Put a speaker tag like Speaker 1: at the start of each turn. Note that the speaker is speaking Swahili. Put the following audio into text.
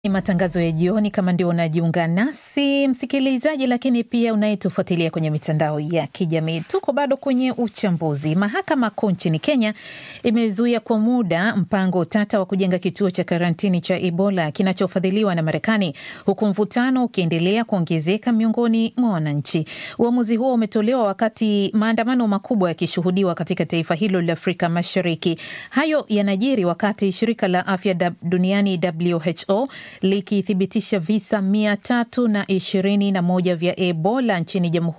Speaker 1: Ni matangazo ya jioni. Kama ndio unajiunga nasi msikilizaji, lakini pia unayetufuatilia kwenye mitandao ya kijamii, tuko bado kwenye uchambuzi. Mahakama Kuu nchini Kenya imezuia kwa muda mpango tata wa kujenga kituo cha karantini cha Ebola kinachofadhiliwa na Marekani, huku mvutano ukiendelea kuongezeka miongoni mwa wananchi. Uamuzi huo umetolewa wakati maandamano makubwa yakishuhudiwa katika taifa hilo la Afrika Mashariki. Hayo yanajiri wakati shirika la afya duniani WHO likithibitisha visa mia tatu na ishirini na moja vya Ebola nchini Jamhuri